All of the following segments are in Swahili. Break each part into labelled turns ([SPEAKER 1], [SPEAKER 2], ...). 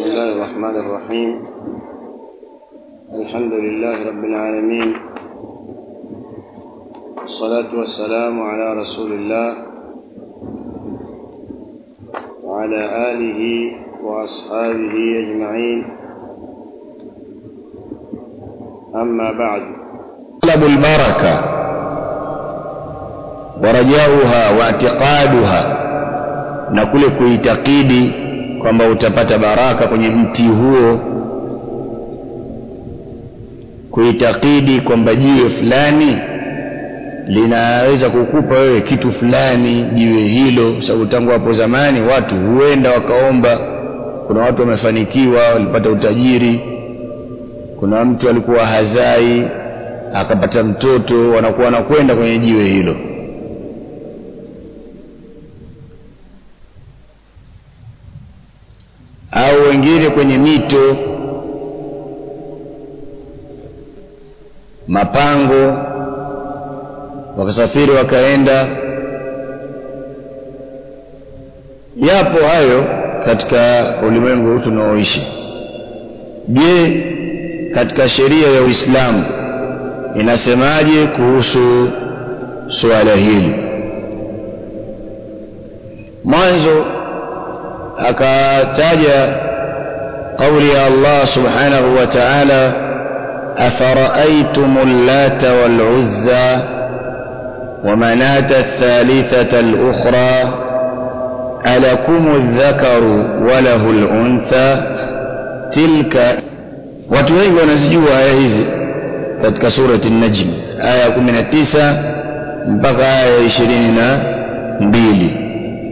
[SPEAKER 1] بسم الله الرحمن الرحيم الحمد لله رب العالمين والصلاة والسلام على رسول الله وعلى آله وأصحابه أجمعين أما بعد
[SPEAKER 2] طلب البركة ورجاؤها واعتقادها na kule kuitakidi kwamba utapata baraka kwenye mti huo kuitakidi kwamba jiwe fulani linaweza kukupa wewe kitu fulani jiwe hilo sababu tangu hapo zamani watu huenda wakaomba kuna watu wamefanikiwa walipata utajiri kuna mtu alikuwa hazai akapata mtoto wanakuwa wanakwenda kwenye jiwe hilo au wengine kwenye mito mapango wakasafiri wakaenda yapo hayo katika ulimwengu huu tunaoishi je katika sheria ya uislamu inasemaje kuhusu suala hili mwanzo akataja قول يا الله سبحانه وتعالى أفرأيتم اللات والعزى ومناة الثالثة الأخرى ألكم الذكر وله الأنثى تلك watu wengi wanazijua aya hizi katika surati najm aya 19 mpaka aya ya 22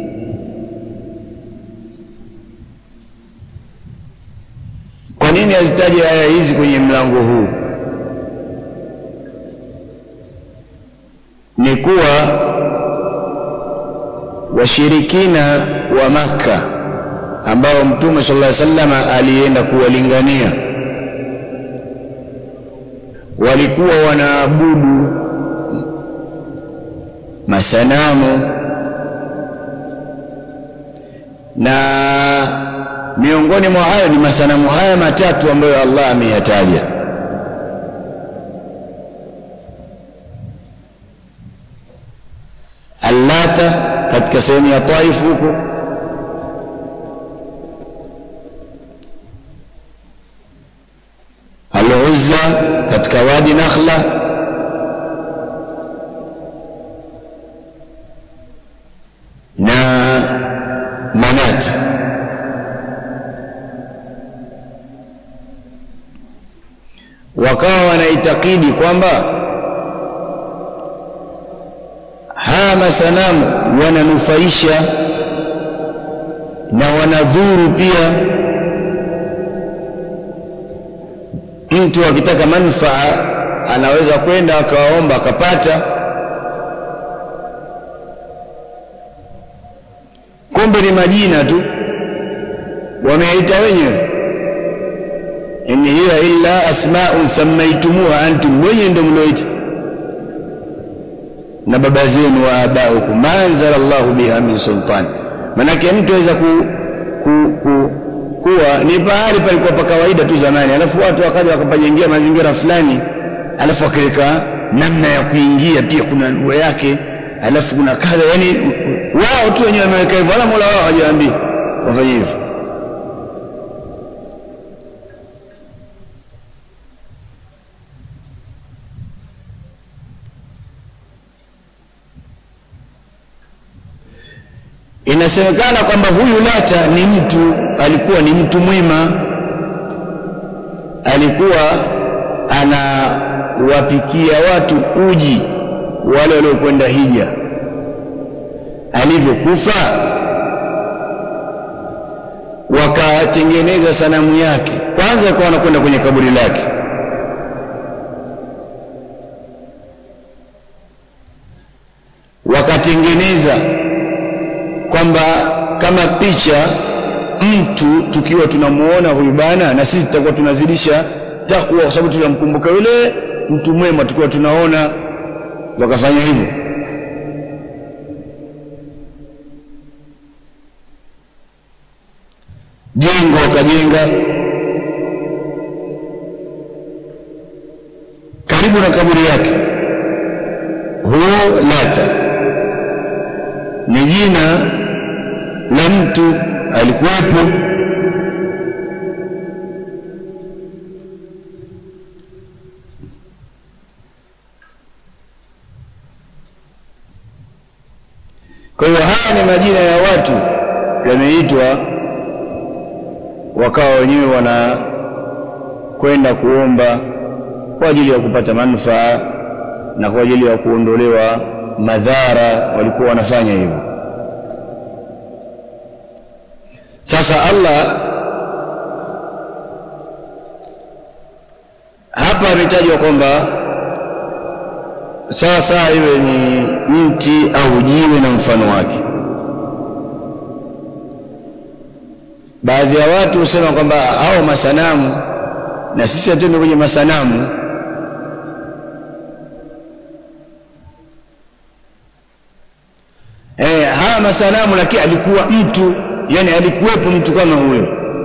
[SPEAKER 2] kwa nini azitaje aya hizi kwenye mlango huu ni kuwa washirikina wa makka ambao mtume sallallahu alaihi wasallam alienda kuwalingania walikuwa wanaabudu masanamu na miongoni mwa hayo ni masanamu haya matatu ambayo Allah ameyataja Allata katika sehemu ya Taif huko Al-Uzza katika wadi Nakhla na Manat wakawa wanaitakidi kwamba haya masanamu wananufaisha na wanadhuru pia mtu akitaka manufaa anaweza kwenda akawaomba akapata kumbe ni majina tu wameita wenyewe in hiya illa asma'un sammaytumuha antum wenye ndio mlioita na baba zenu wa abaukum ma anzala Allahu biha min sultan manake mtu aweza ku, ku, ku, kuwa ni pahali palikuwa pa kawaida tu zamani alafu watu wakaja wakapajengea mazingira fulani alafu wakaweka namna ya kuingia pia kuna lugha yake alafu kuna kadha yani wao tu wenyewe wameweka hivyo wala Mola wao hajawaambia wafanye hivyo inasemekana kwamba huyu Lata ni mtu alikuwa ni mtu mwema alikuwa anawapikia watu uji wale waliokwenda hija alivyokufa wakatengeneza sanamu yake kwanza akawa wanakwenda kwenye kaburi lake wakatengeneza kwamba kama picha mtu tukiwa tunamuona huyu bana na sisi tutakuwa tunazidisha takwa kwa sababu tunamkumbuka yule mtu mwema tukiwa tunaona wakafanya hivyo jengo wakajenga karibu na kaburi yake huo lata ni jina la mtu alikuwepo kwa hiyo haya ni majina ya watu yameitwa wakawa wenyewe wana kwenda kuomba kwa ajili ya kupata manufaa na kwa ajili ya kuondolewa madhara walikuwa wanafanya hivyo sasa Allah hapa ametajwa kwamba sawa sawa iwe ni mti au jiwe na mfano wake baadhi ya watu husema kwamba hao masanamu na sisi hatuende kwenye masanamu eh, haya masanamu lakini alikuwa mtu yani alikuwepo mtu kama huyo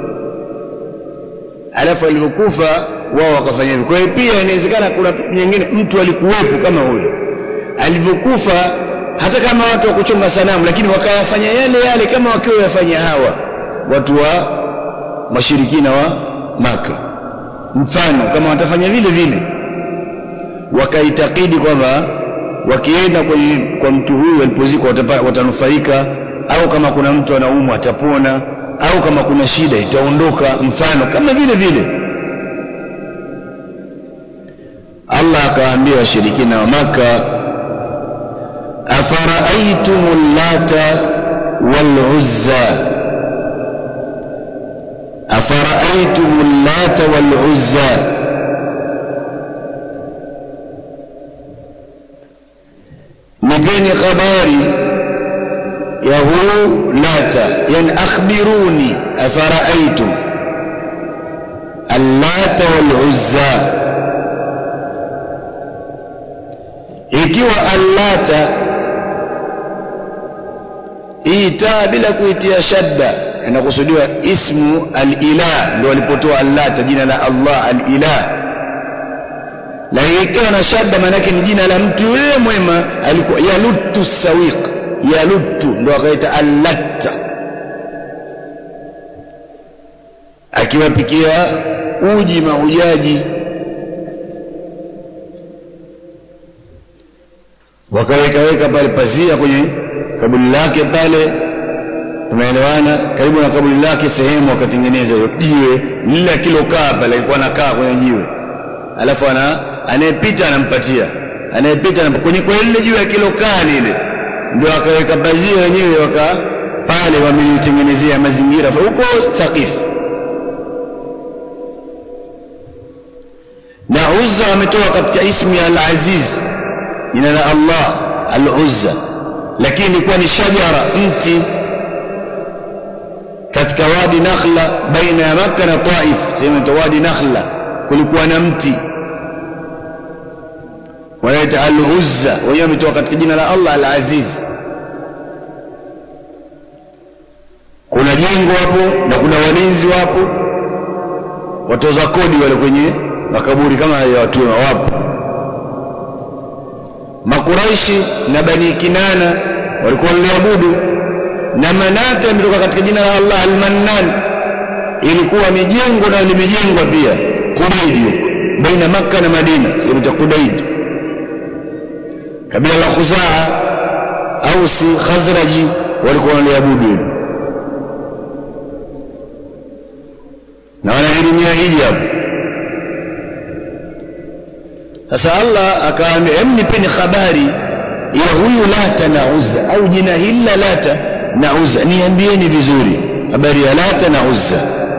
[SPEAKER 2] alafu alivyokufa wao wakafanya hivyo kwa hiyo pia inawezekana kuna nyingine mtu alikuwepo kama huyo alivyokufa hata kama watu wa kuchonga sanamu lakini wakayafanya yale yale kama wakiwa yafanya hawa watu wa washirikina wa maka mfano kama watafanya vile vile wakaitakidi kwamba wakienda kwenye kwa mtu huyu alipozikwa watanufaika au kama kuna mtu anaumwa atapona au kama kuna shida itaondoka mfano kama vile vile Allah akawaambia washirikina wa maka afara'aytum lata wal uzza afara'aytum lata wal uzza nipeni habari ya huu lata yani akhbiruni afara'aytum allata wal uzza ikiwa allata hii taa bila kuitia shadda inakusudiwa ismu al-ilah ndio alipotoa allata jina la Allah al-ilah lakini ikiwa na shadda maana yake ni jina la mtu yule mwema alikuwa yalutu sawiq yalutu ndio akaita allatta akiwapikia uji mahujaji wakaweka weka pale pazia kwenye kaburi lake pale tumeelewana karibu na kaburi lake sehemu wakatengeneza hiyo jiwe lile akilokaa pale alikuwa anakaa kwenye jiwe alafu ana anayepita anampatia anayepita kwenye kwa lile jiwe akilokaa lile ndio akaweka pazia wenyewe waka pale wamelitengenezea mazingira huko Thaqif na Uzza ametoka katika ismu ya Al-Aziz jina la Allah Al-Uzza lakini ilikuwa ni shajara mti katika wadi Nakhla baina ya Makka na Taif sema wadi Nakhla kulikuwa na mti wanaita Al-Uzza wenyewe wametoka katika jina la Allah Al-Aziz kuna jengo hapo na kuna walinzi wapo watoza kodi wale kwenye makaburi kama ya watu wapo makuraishi na bani kinana walikuwa waliabudu na manata imetoka katika jina la Allah al-Mannan ilikuwa ni jengo na limejengwa pia Kudaid huko baina Makka na Madina sehemu ya Kudaid kabila la Khuzaa Ausi Khazraji walikuwa waliabudu hilo na wanahirimia hiji hapo sasa Allah akaambia hem nipeni habari ya huyu Lata na Uzza au jina hili la Lata na Uzza niambieni vizuri habari ya Lata na Uzza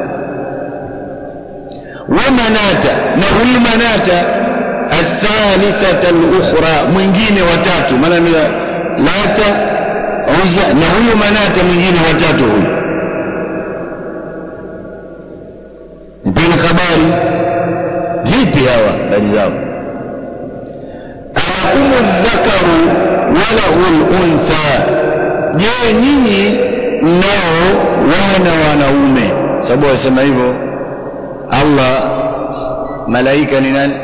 [SPEAKER 2] wa Manata na huyu Manata athalithata al-ukhra mwingine watatu maana ni Lata Uzza na huyu Manata mwingine watatu huyu nipeni habari vipi hawa habari zao alakumu dhakaru walahu luntha je nyinyi mnao wana wanaume sababu wasema hivyo Allah malaika ni nani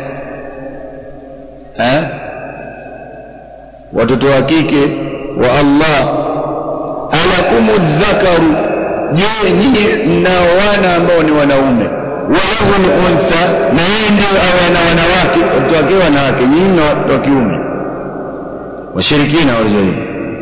[SPEAKER 2] eh watoto wa kike wa Allah alakumu dhakaru je nyinyi mnao wana ambao ni wanaume walahu untha na yeye ndio awe na wanawake watoto wake wanawake nyinyi na watoto wa kiume washirikina walizohivi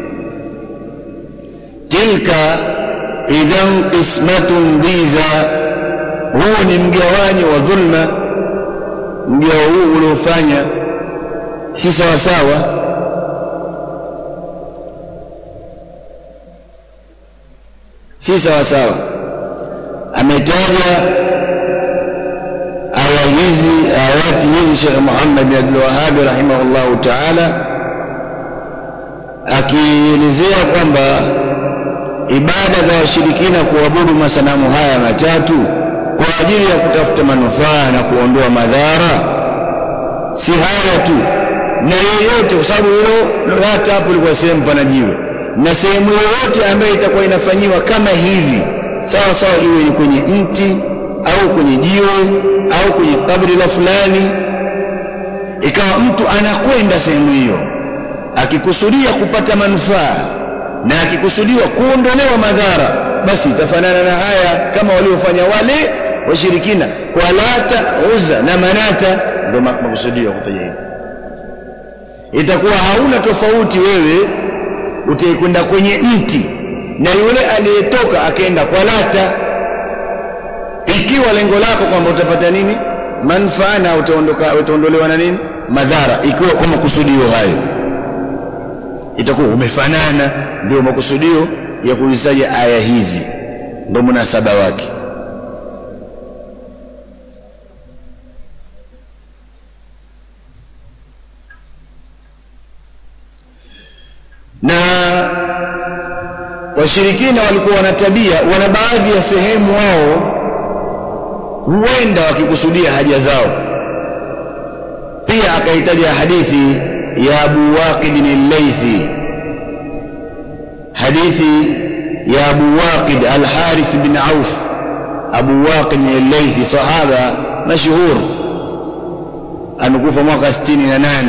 [SPEAKER 2] tilka idhan qismatun dhiza huu ni mgawanyo wa dhulma mgao huu uliofanya si sawa sawa si sawa sawa ametaja aya hizi ayati hizi Sheikh Muhammad bin Abdul Wahhab rahimahullahu ta'ala akielezea kwamba ibada za washirikina kuabudu masanamu haya matatu kwa ajili ya kutafuta manufaa na kuondoa madhara si haya tu na yeyote kwa sababu hilo hata hapo ilikuwa sehemu pana jiwe na sehemu yoyote ambayo itakuwa inafanyiwa kama hivi sawa sawa iwe ni kwenye mti au kwenye jiwe au kwenye kabri la fulani ikawa mtu anakwenda sehemu hiyo akikusudia kupata manufaa na akikusudiwa kuondolewa madhara basi itafanana na haya kama waliofanya wale washirikina kwa lata uza na manata ndio makusudio ya kutaja hivi itakuwa hauna tofauti wewe utakwenda kwenye mti na yule aliyetoka akaenda kwa lata ikiwa lengo lako kwamba utapata nini manufaa na utaondoka utaondolewa na nini madhara ikiwa kwa makusudio hayo itakuwa umefanana ndio makusudio ya kuzisaja aya hizi ndio munasaba wake na washirikina walikuwa wana tabia wana baadhi ya sehemu wao huenda wakikusudia haja zao pia akahitaja hadithi ya Abu Waqid al-Laythi hadithi ya Abu Waqid al-Harith bin Auf Abu Waqid al-Laythi sahaba mashhur amekufa mwaka 68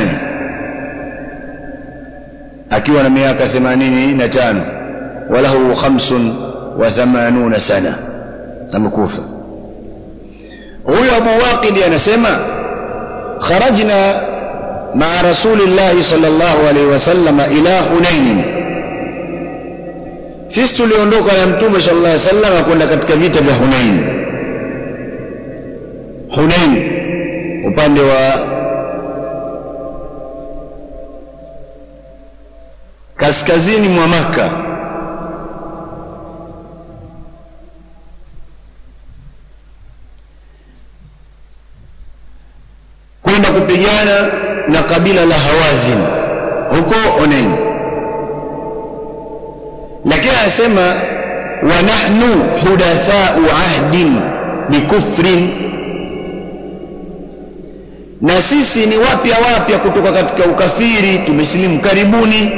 [SPEAKER 2] akiwa na miaka 85 walahu 85 sana amekufa huyo Abu Waqid anasema kharajna مع رسول الله صلى الله عليه وسلم إلى حنين sisi tuliondoka na mtume sallallahu alaihi wasallam kwenda katika vita vya Hunain Hunain upande wa kaskazini mwa Maka kwenda kupigana na kabila la Hawazin huko Hunain lakini anasema wa nahnu hudathau ahdin bikufrin na sisi ni wapya wapya kutoka katika ukafiri tumesilimu karibuni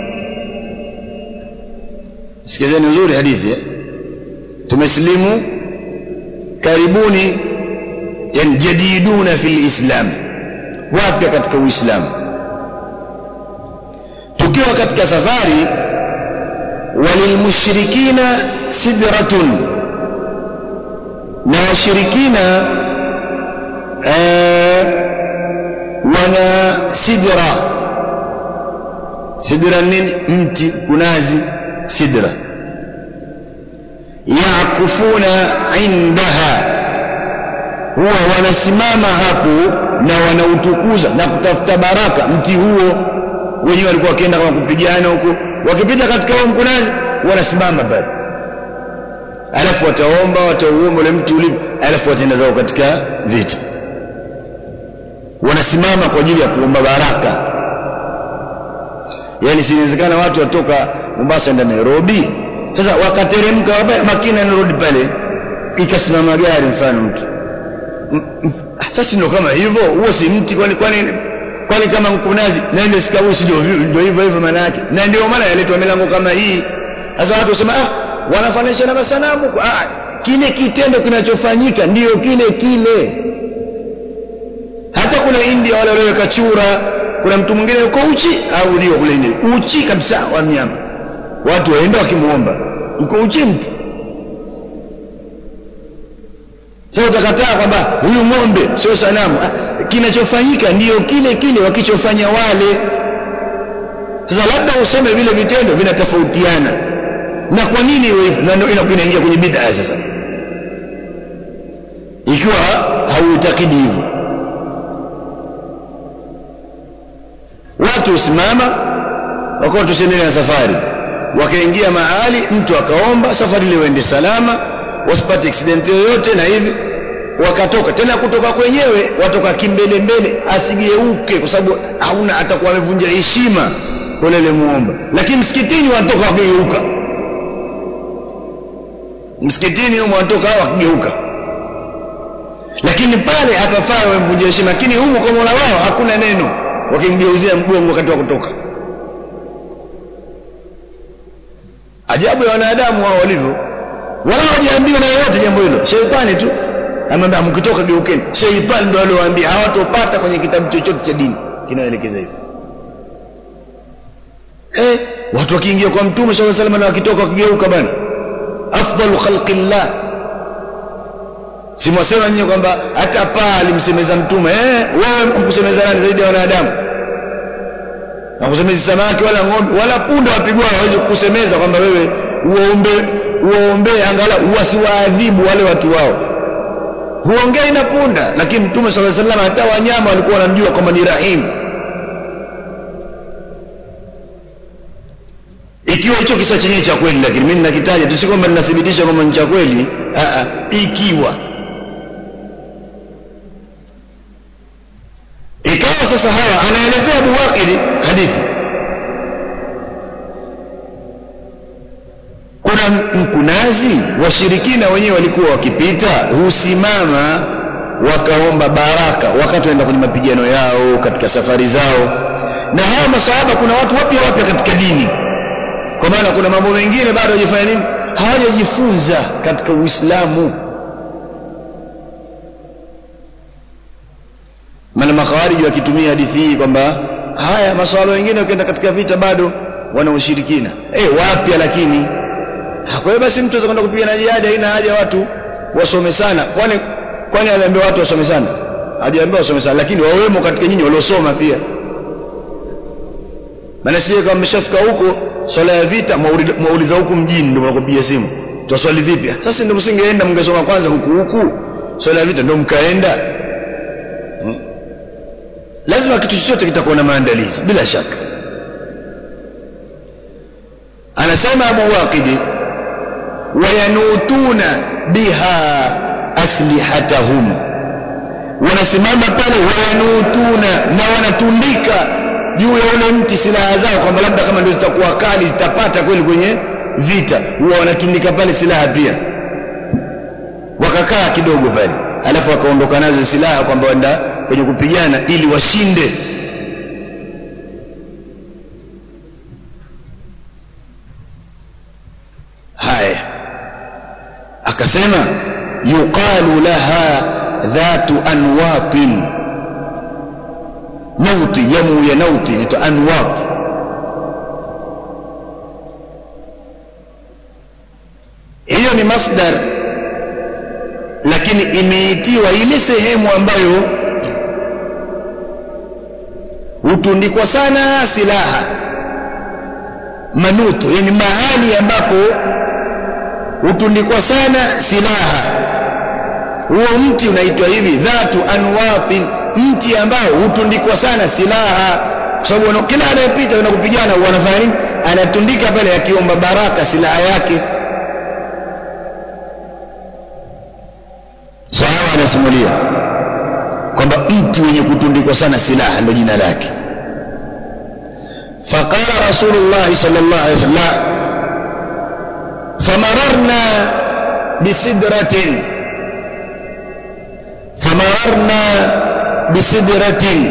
[SPEAKER 2] sikizeni nzuri hadithi eh? tumesilimu karibuni yani jadiduna fil islam wapya katika uislamu tukiwa katika safari walilmushrikina sidratun na washirikina ee, wana sidra sidra nini mti kunazi sidra yakufuna indaha huwa wanasimama hapo na wanautukuza na kutafuta baraka mti huo wenyewe walikuwa wakienda kama kupigana huko wakipita katika huo mkunazi wanasimama pale alafu wataomba watauomba ule mti ulivyo alafu wataenda zao katika vita wanasimama kwa ajili ya kuomba baraka yaani sinawezekana watu watoka Mombasa enda Nairobi sasa wakateremka makina narudi pale ikasimama gari mfano mtu sasa ndio kama hivyo huo si mti kwani kwani kwani kama mkunazi na ile sikausi ndio ndio hivyo hivyo maana yake na ndio maana yaletwa milango kama hii sasa watu wasema ah wanafanisha na masanamu ah kile kitendo kinachofanyika ndiyo kile kile hata kuna india wale walioweka chura kuna mtu mwingine yuko uchi au ndio kule india uchi kabisa wa mnyama watu waenda wakimuomba yuko uchi mtu sasa utakataa kwamba huyu ng'ombe sio sanamu ah, kinachofanyika ndiyo kile kile wakichofanya wale sasa labda useme vile vitendo vinatofautiana na kwa nini iwe hivyo na ndio inaingia kwenye bid'a sasa ikiwa hauitakidi hivyo watu usimama wakawa tusiendelee na safari wakaingia mahali mtu akaomba safari ile uende salama wasipate accident yoyote na hivi wakatoka tena kutoka kwenyewe watoka kimbele mbele asigeuke kwa sababu hauna atakuwa amevunja heshima kwa ile muomba lakini msikitini wanatoka wakigeuka msikitini humo wanatoka wakigeuka lakini pale hapafaa wamvunja heshima lakini humo kwa Mola wao hakuna neno wakimgeuzia mgongo wakati wa kutoka ajabu ya wanadamu wao walivyo wala hawajaambiwa na yoyote jambo hilo sheitani tu amwambia mkitoka geukeni sheitani ndo aliowaambia hawatopata kwenye kitabu chochote cha dini kinaelekeza hivyo eh watu wakiingia kwa mtume sallallahu alaihi wasallam na wakitoka wakigeuka bana afdalu khalqillah simwasema nyinyi kwamba hata paa alimsemeza mtume eh wewe mkusemeza nani zaidi ya wanadamu na kusemezi samaki wala ng'ombe wala punda wapigwa hawezi kukusemeza kwamba wewe uombe uombee angalau wasiwaadhibu wale watu wao huongei na punda lakini mtume sallallahu alaihi wasallam hata wanyama walikuwa wanamjua kwamba ni rahimu ikiwa hicho kisa chenyewe cha kweli lakini mimi ninakitaja tu si kwamba ninathibitisha kwamba ni cha kweli ikiwa ikawa sasa hawa anaelezea Abu Waqidi hadithi kuna mkunazi washirikina wenyewe walikuwa wakipita husimama wakaomba baraka wakati waenda kwenye mapigano yao katika safari zao na hawa masahaba kuna watu wapya wapya katika dini kwa maana kuna mambo mengine bado hawajafanya nini hawajajifunza katika Uislamu maana makhawariji wakitumia hadithi hii kwamba haya maswala wengine wakienda katika vita bado wana ushirikina eh wapya lakini kwa hiyo basi mtu kwenda kupigana jihad haina haja watu wasome sana kwani kwani aliambiwa watu wasome sana hajaambiwa wasome sana lakini wawemo katika nyinyi waliosoma pia maana sije kama mmeshafika huko swala ya vita mwauliza huku mjini ndio mnakupigia simu twaswali vipi sasa ndio msingeenda mngesoma kwanza huku huku swala ya vita ndio mkaenda hmm? lazima kitu chochote kitakuwa na maandalizi bila shaka anasema Abu Waqidi wayanutuna biha aslihatahum wanasimama pale wayanutuna na wanatundika juu ya ule mti silaha zao kwamba labda kama ndio zitakuwa kali zitapata kweli kwenye vita huwa wanatundika pale silaha pia wakakaa kidogo pale alafu wakaondoka nazo silaha kwamba wenda kwenye kupigana ili washinde haya akasema yuqalu laha dhatu anwatin nauti jamu ya nauti inaitwa anwat hiyo ni masdar lakini imeitiwa ile sehemu ambayo hutundikwa sana silaha manuto yani mahali ambapo hutundikwa sana silaha huo mti unaitwa hivi dhatu anwatin mti ambao hutundikwa sana silaha kwa sababu kila anayepita na kupigana wanafanya nini anatundika pale akiomba baraka silaha yake sahaba anasimulia kwamba mti wenye kutundikwa sana silaha ndio jina lake faqala rasulullah sallallahu alaihi wasallam famararna bisidratin famararna bisidratin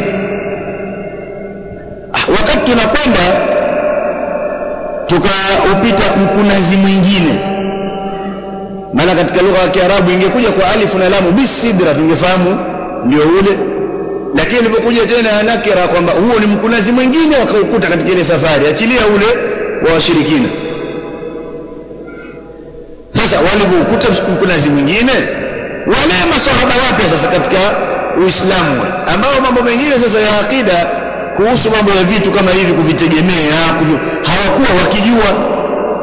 [SPEAKER 2] wakati tunakwenda tukaupita mkunazi mwingine maana katika lugha ya Kiarabu ingekuja kwa alifu na lamu bisidra tungefahamu ndio ule lakini ilipokuja tena nakira kwamba huo ni mkunazi mwingine wakaukuta katika ile safari achilia ule wa washirikina sasa walivyokuta mkunazi mwingine wale masahaba wapya sasa katika uislamu ambao mambo mengine sasa ya akida kuhusu mambo ya vitu kama hivi kuvitegemea kuvi, hawakuwa wakijua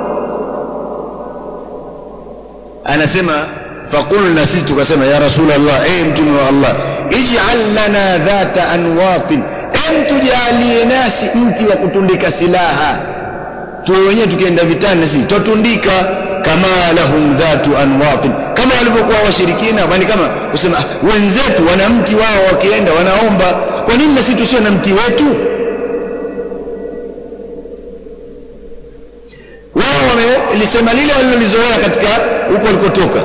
[SPEAKER 2] anasema faqulna sisi tukasema ya rasulallah ee mtume wa allah ij'al lana dhata anwatin em tujalie nasi mti wa kutundika silaha tuwe wenyewe tukienda vitani sisi twatundika kama lahum dhatu anwatin kama walivyokuwa washirikina bali kama kusema wenzetu wana mti wao wakienda wanaomba kwa nini na sisi tusiwe na mti wetu wao wamelisema lile walilolizoea katika huko walikotoka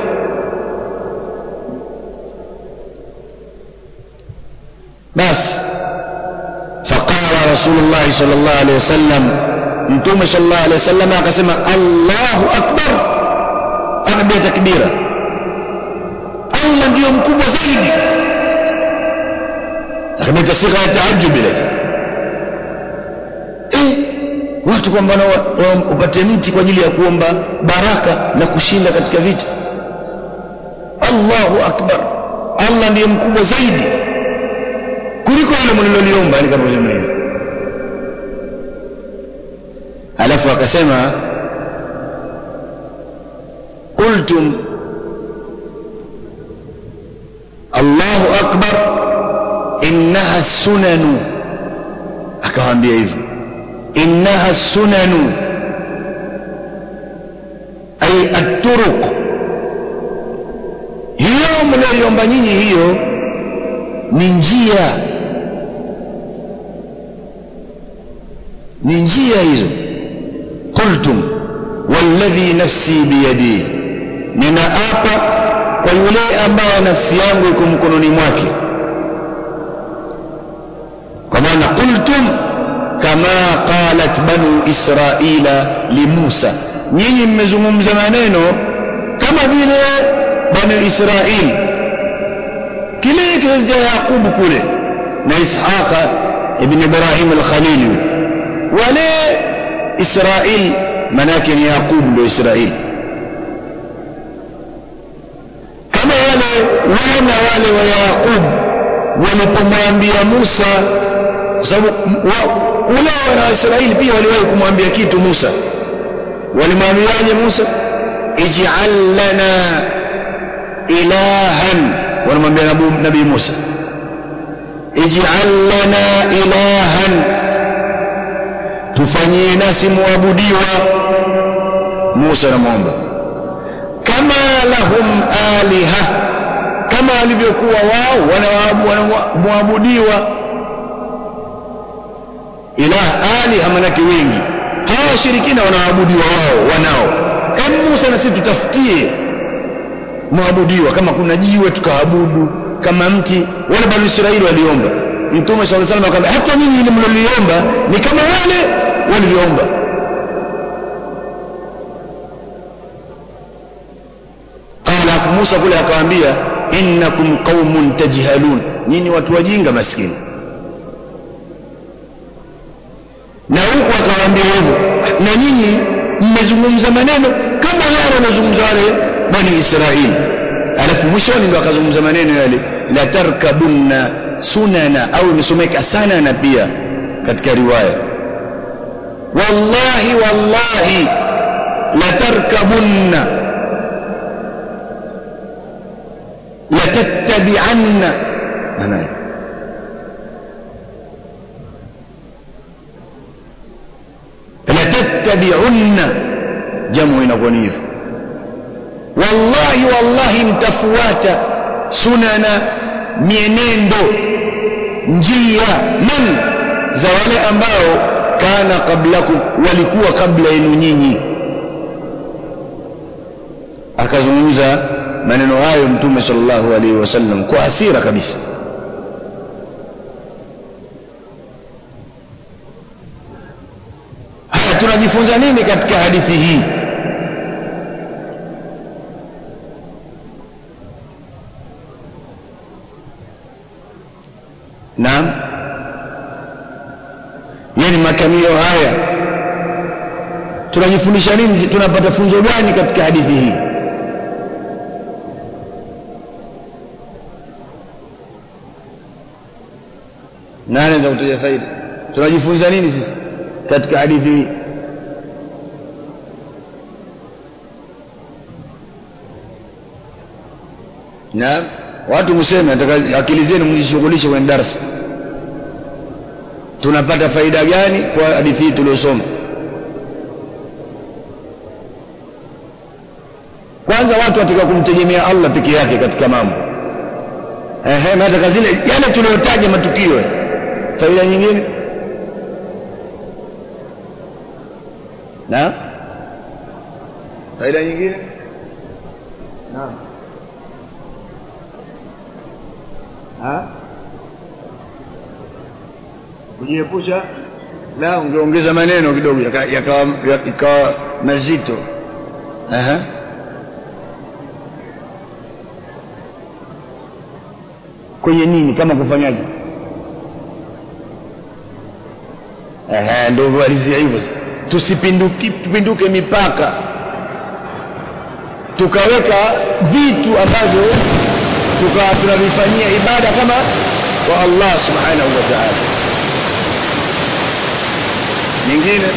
[SPEAKER 2] basi faqala rasulullahi sallallahu alaihi wasallam mtume sallallahu alaihi wasallam akasema Allahu akbar akapiga takbira Allah ndiyo mkubwa zaidi akapiga sigha ya taajjub ile eh watu kwamba upate mti kwa ajili ya kuomba baraka na kushinda katika vita Allahu akbar Allah ndiye mkubwa zaidi kuliko ile mliloliomba ni kama hivi alafu akasema qultum Allahu akbar innaha sunanu akawaambia hivyo innaha sunanu ay at-turuq hiyo mlioiomba nyinyi hiyo ni njia ni njia hizo qultum walladhi nafsi biyadihi ninaapa kwa yule ambaye nafsi yangu iko mkononi mwake kwa maana qultum kama qalat banu israila limusa nyinyi mmezungumza maneno kama vile banu israili kile kizazi cha yaqubu kule na ishaqa ibn ibrahim al-khalili wale israil manake ni yaqub ndio israil kama wale wana wale wa yaqub walipomwambia musa kwa sababu kule wana wa israeli pia waliwahi kumwambia kitu musa walimwambiaje musa ij'al lana ilahan wanamwambia nabii musa ij'al lana ilahan tufanyie nasi muabudiwa Musa anamwomba kama lahum aliha kama walivyokuwa wao wanamwabudiwa ilah aliha manake wengi hawa washirikina wanaabudiwa wao wanao em Musa na sisi tutafutie mwabudiwa kama kuna jiwe tukaabudu kama mti wale bani Israeli waliomba Mtume sallallahu alaihi wasallam akamwambia hata nyinyi ile mloliomba ni kama wale walivyoomba alafu Musa kule akawaambia innakum qaumun tajhalun nyinyi watu wajinga maskini na huku akawaambia hivyo na nyinyi mmezungumza maneno kama wale wanazungumza wale bani Israeli alafu mwishoni ndo akazungumza maneno yale la tarkabunna sunana au imesomeka sanana pia katika riwaya wallahi wallahi la tarkabunna la tattabi'anna maana la tattabi'unna jamu inakuwa ni hivyo wallahi wallahi mtafuata sunana mienendo njia man za wale ambao kana qablakum walikuwa kabla yenu nyinyi akazungumza maneno hayo mtume sallallahu alaihi wasallam kwa hasira kabisa haya tunajifunza nini katika hadithi hii naam yani makamio haya tunajifundisha nini tunapata funzo gani katika hadithi hii nani anaweza kutaja faida tunajifunza nini sisi katika hadithi hii naam watu mseme nataka akili zenu mjishughulishe kwenye darasa tunapata faida gani kwa hadithi hii tuliosoma kwanza watu wataka kumtegemea Allah peke yake katika mambo ehe nataka zile yale tuliyotaja matukio faida nyingine na faida nyingine naam ha kujiepusha la ungeongeza maneno kidogo yakawa yaka, yaka mazito aha kwenye nini kama kufanyaje ehe ndio walizia hivyo tusipinduke tupinduke mipaka tukaweka vitu ambavyo tukawa tunavifanyia ibada kama kwa Allah subhanahu wa ta'ala nyingine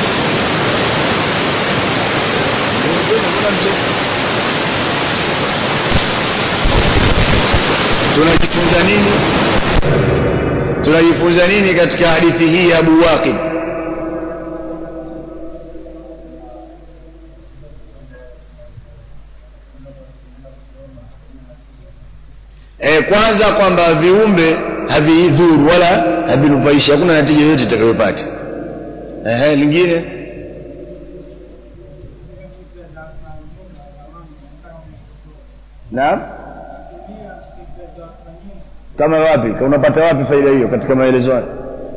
[SPEAKER 2] tunajifunza nini tunajifunza nini katika hadithi hii ya Abu Waqid e, kwanza kwamba viumbe havidhuru wala havinufaishi hakuna natija yoyote itakayopata ehe lingine naam kama wapi unapata wapi faida hiyo katika maelezo hayo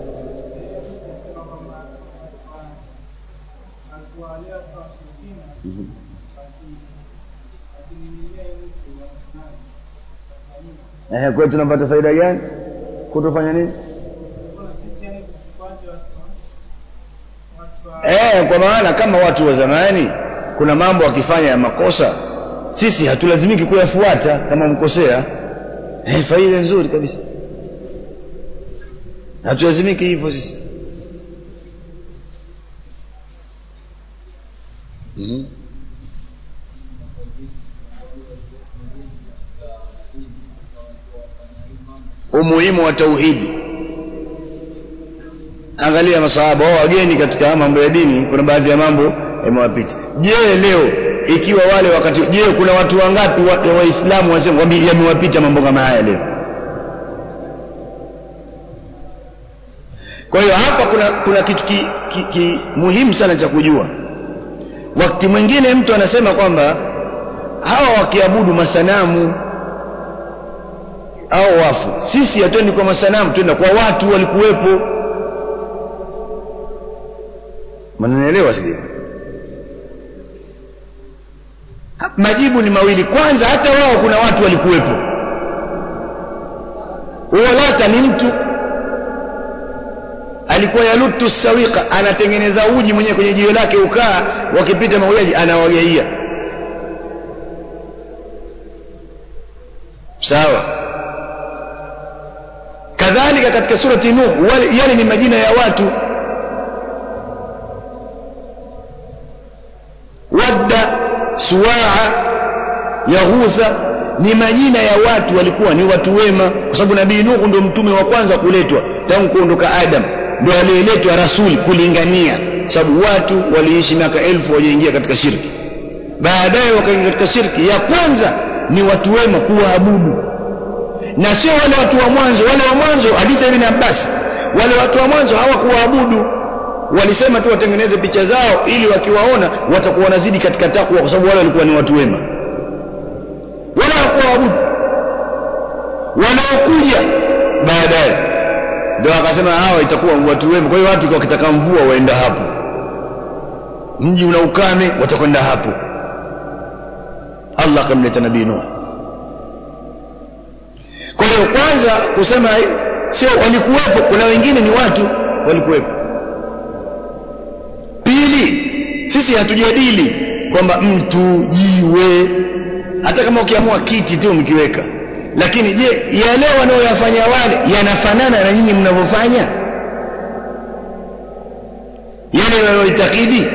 [SPEAKER 2] Ehe, kwa tunapata faida gani? Kutofanya nini? Eh, kwa maana kama watu wa zamani kuna mambo wakifanya ya makosa, sisi hatulazimiki kuyafuata kama mkosea. Eh, faida nzuri kabisa. Hatulazimiki hivyo sisi. Mm-hmm. umuhimu wa tauhidi angalia masahaba wao wageni katika mambo ya dini kuna baadhi ya mambo yamewapita je leo ikiwa wale wakati je kuna watu wangapi waislamu wa wasema kwamba yamewapita mambo kama haya leo kwa hiyo hapa kuna kuna kitu ki, ki, ki, muhimu sana cha kujua wakati mwingine mtu anasema kwamba hawa wakiabudu masanamu au wafu sisi hatuendi kwa masanamu twenda kwa watu walikuwepo mnanielewa sije majibu ni mawili kwanza hata wao kuna watu walikuwepo Lata ni mtu alikuwa yalutu sawiqa anatengeneza uji mwenyewe kwenye jiwe lake ukaa wakipita maujaji anawagaia sawa kadhalika katika surati nuh yale ni majina ya watu wadda suwaa yaghutha ni majina ya watu walikuwa ni watu wema kwa sababu nabii nuhu ndio mtume wa kwanza kuletwa tangu kuondoka adam ndio aliyeletwa rasuli kulingania sababu watu waliishi miaka elfu wajaingia katika shirki baadaye wakaingia katika shirki ya kwanza ni watu wema kuwaabudu na sio wale watu wa mwanzo wale wa mwanzo hadithi ibn Abbas wale watu wa mwanzo hawakuwaabudu walisema tu watengeneze picha zao ili wakiwaona watakuwa wanazidi katika takwa kwa sababu wale walikuwa ni watu wema wala hawakuwaabudu wanaokuja baadaye ndio akasema hawa itakuwa watu wema kwa hiyo watu wakitaka mvua waenda hapo mji una ukame watakwenda hapo Allah akamleta nabii Nuh kwa hiyo kwanza kusema sio walikuwepo kuna wengine ni watu walikuwepo pili sisi hatujadili kwamba mtu jiwe hata kama ukiamua kiti tu mkiweka lakini je yale wanaoyafanya wale yanafanana na nyinyi mnavyofanya yale wanayoitakidi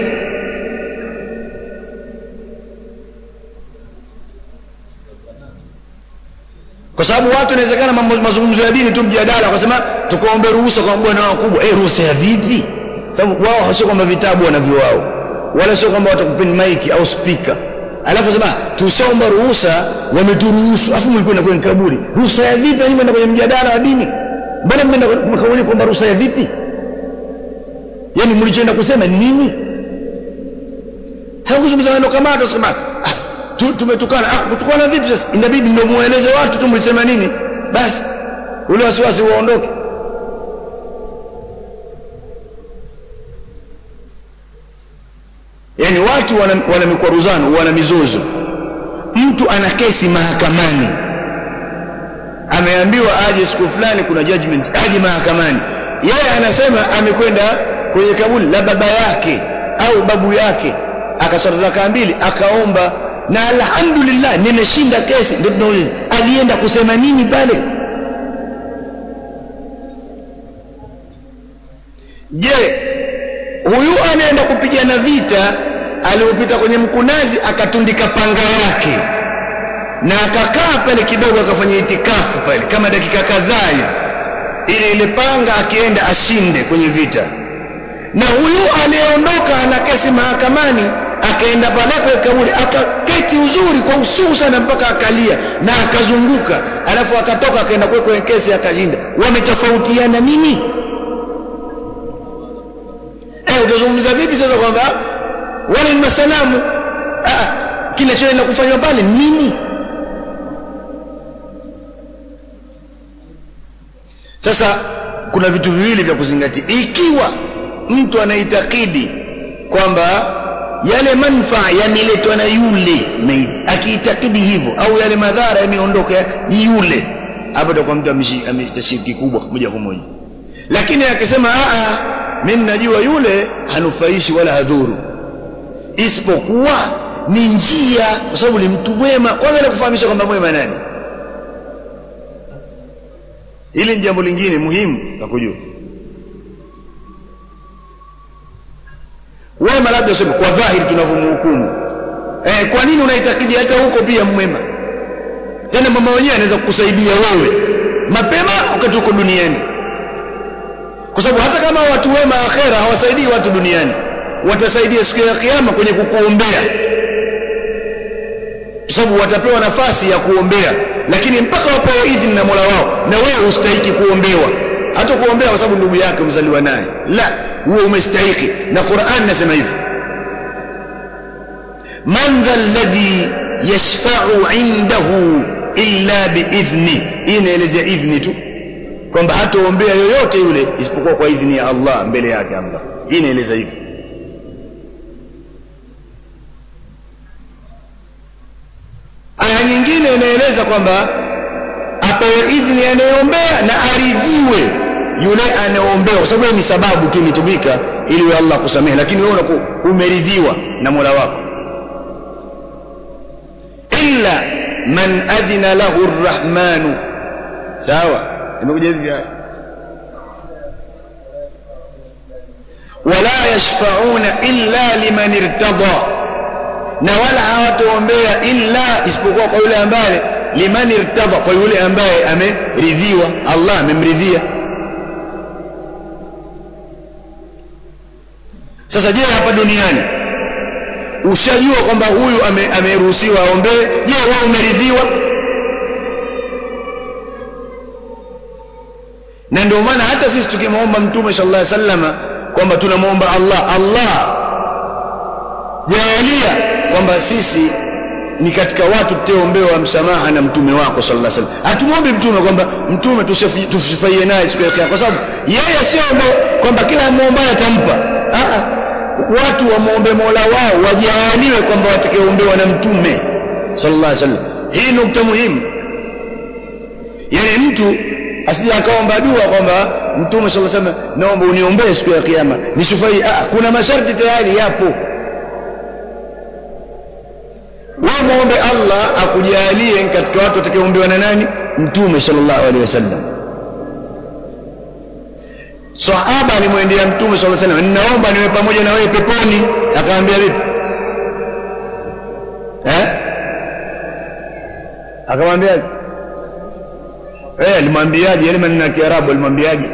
[SPEAKER 2] kwa sababu watu inawezekana mazungumzo ya dini tu mjadala wakasema tukaombe ruhusa kwa bwana wakubwa eh ruhusa ya vipi sababu wao sio kwamba vitabu wanavyo wao wala sio kwamba watakupeni maiki au spika alafu sema tushaomba ruhusa wameturuhusu afu mlikuwa na kwenye kaburi ruhusa ya vipi nyinyi mnaenda kwenye mjadala wa dini mbona mmeenda mkauli kwamba ruhusa ya vipi yani mlichoenda kusema ni nini hakuzungumza neno kama hata sema ah, tumetukana ah kutukana vipi sasa inabidi ndio mueleze watu tu mlisema nini basi ule wasiwasi uondoke yani watu wana, wana mikwaruzano wana mizozo mtu ana kesi mahakamani ameambiwa aje siku fulani kuna judgment aje mahakamani yeye anasema amekwenda kwenye kaburi la baba yake au babu yake akaswali rakaa mbili akaomba na alhamdulillah nimeshinda kesi ndio tunauliza alienda kusema nini pale je huyu anaenda kupigana vita aliyopita kwenye mkunazi akatundika panga yake na akakaa pale kidogo akafanya itikafu pale kama dakika kadhaa hivi ili ile panga akienda ashinde kwenye vita na huyu aliyeondoka ana kesi mahakamani akaenda pale kwa kaburi akaketi uzuri kwa usuu sana mpaka akalia na akazunguka alafu akatoka akaenda kule kwenye kesi akashinda wametofautiana nini eh utazungumza vipi sasa kwamba wale ni masanamu ah kinachoenda kufanywa pale nini sasa kuna vitu viwili vya kuzingatia ikiwa mtu anaitakidi kwamba yale manfaa yameletwa na yule maiti akiitakidi hivyo au yale madhara yameondoka ni yule hapo itakuwa mtu ameshiriki kubwa moja kwa moja lakini akisema a mimi najua yule hanufaishi wala hadhuru isipokuwa ni njia kwa sababu ni mtu mwema kwanza ile kufahamisha kwamba mwema nani hili ni jambo lingine muhimu la kujua wema labda useme kwa dhahiri tunavyomhukumu eh, kwa nini unaitakidi hata huko pia mwema tena mama wenyewe anaweza kukusaidia wewe mapema wakati uko duniani kwa sababu hata kama watu wema akhera hawasaidii watu duniani watasaidia siku ya kiyama kwenye kukuombea kwa sababu watapewa nafasi ya kuombea lakini mpaka wapewe idhini na mola wao na wewe ustahiki kuombewa hata kuombea kwa sababu ndugu yake umzaliwa naye la huo umestahiki na Qur'an nasema hivi man dha alladhi yashfa'u indahu illa biidhni hii inaelezea idhni tu kwamba hataombea yoyote yule isipokuwa kwa idhni ya Allah mbele yake Allah hii inaeleza hivi aya nyingine inaeleza kwamba apewe idhni anayeombea na aridhiwe yule anayeombea kwa sababu ni sababu tu imetumika ili Allah kusamehe lakini wewe unakuwa umeridhiwa na Mola wako illa man adhina lahu arrahmanu sawa imekuja hivi wala yashfa'una illa liman irtada na wala hawataombea illa isipokuwa kwa yule ambaye liman irtada kwa yule ambaye ameridhiwa Allah amemridhia sasa je hapa duniani ushajua kwamba huyu ameruhusiwa ame aombee je wewe umeridhiwa na ndio maana hata sisi tukimwomba mtume sallallahu alaihi wasallama kwamba tunamwomba Allah Allah jalia kwamba sisi ni katika watu tutaombewa msamaha na mtume wako sallallahu alaihi wasallam hatumwombi mtume kwamba mtume tusifurahie naye siku ya kiyama kwa sababu yeye sio kwamba kila muombaye atampa ah watu wamwombe Mola wao wajaaliwe kwamba watakaoombewa na mtume sallallahu alaihi wasallam hii nukta muhimu yani mtu asije akaomba dua kwamba mtume sallallahu alaihi wasallam naomba uniombee siku ya kiyama nisifai ah kuna masharti tayari yapo wewe muombe Allah akujalie katika watu watakaoombewa na nani mtume sallallahu alaihi wasallam sahaba alimwendea mtume sallallahu alaihi wasallam ninaomba niwe pamoja na wewe peponi akamwambia vipi eh akamwambia eh alimwambiaje yale maneno ya Kiarabu alimwambiaje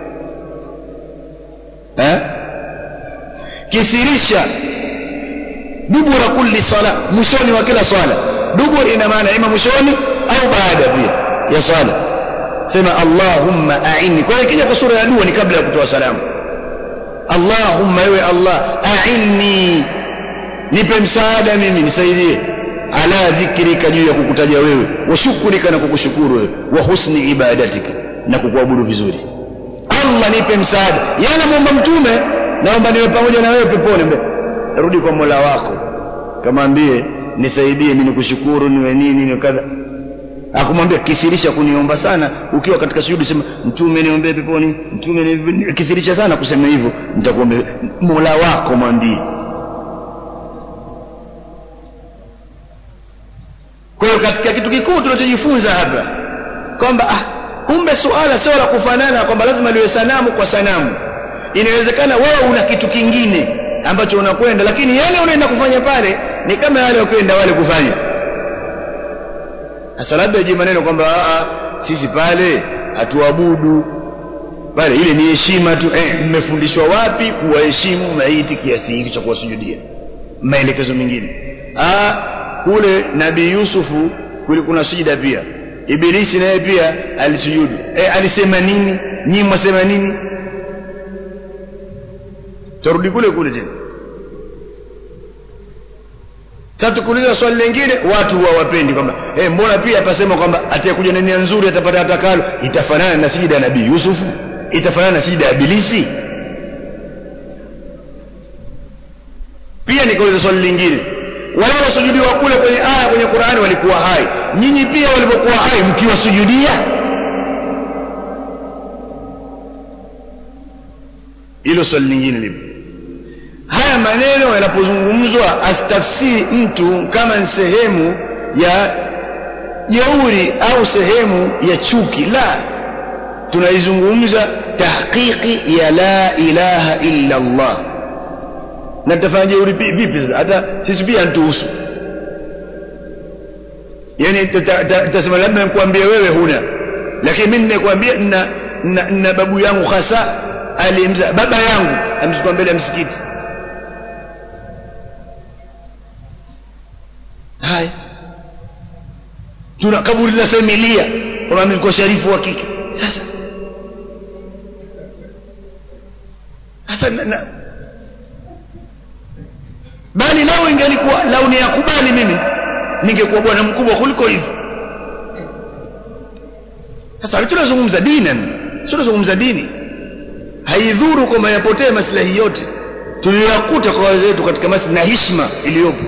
[SPEAKER 2] eh kithirisha dubura kulli sala mwishoni wa kila swala dubur ina maana ima mwishoni au baada pia ya swala sema allahumma a'inni kwa hiyo ikija kwa sura ya dua ni kabla ya kutoa salamu allahumma ewe allah a'inni nipe msaada mimi nisaidie ala dhikrika juu ya kukutaja wewe wa shukrika na kukushukuru wewe wa husni ibadatika na kukuabudu vizuri allah nipe msaada yana muomba mtume naomba niwe pamoja na wewe peponi mbe rudi kwa mola wako kamwambie nisaidie mimi nikushukuru niwe nini niwe kadha akumwambia kithirisha kuniomba sana ukiwa katika sujudi sema mtume niombee peponi mtume ni kithirisha sana kusema hivyo nitakuombea mola wako mwambie kwa hiyo katika kitu kikuu tunachojifunza hapa kwamba ah, kumbe suala sio la kufanana kwamba lazima liwe sanamu kwa sanamu inawezekana wewe una kitu kingine ambacho unakwenda lakini yale unaenda kufanya pale ni kama yale wakwenda wale kufanya sasa labda ije maneno kwamba sisi pale hatuabudu pale ile ni heshima tu eh, mmefundishwa wapi kuwaheshimu maiti kiasi hiki cha kuwasujudia maelekezo mengine ah kule nabii Yusufu kule kuna sujida pia Ibilisi naye pia alisujudu eh, alisema nini nyinyi mwasema nini tarudi kule kule tena sasa tukuuliza swali lingine watu hawapendi kwamba eh mbona pia pasema kwamba atakuja na nia nzuri atapata atakalo itafanana na sijida ya nabii Yusufu itafanana na sijida ya Ibilisi pia nikauliza swali lingine wale wasujudiwa kule kwenye aya kwenye Qur'ani walikuwa hai nyinyi pia walipokuwa hai mkiwasujudia hilo swali lingine lipo haya maneno yanapozungumzwa astafsiri mtu kama ni sehemu ya jeuri au sehemu ya chuki la tunaizungumza tahqiqi ya la ilaha illa Allah na tutafanya jeuri vipi sasa hata sisi pia ntuhusu yani tutasema labda nikwambie wewe huna lakini mimi ninakwambia na, na, na babu yangu hasa alimza baba yangu amchukua mbele ya msikiti haya tuna kaburi la familia kama mimi nilikuwa sharifu wa kike sasa sasa na, na, bali lao ingelikuwa lau ni yakubali mimi ningekuwa bwana mkubwa kuliko hivi sasa tunazungumza dini sio tunazungumza dini haidhuru kwamba yapotee maslahi yote tuliyokuta kwa wazee wetu katika maslahi na heshima iliyopo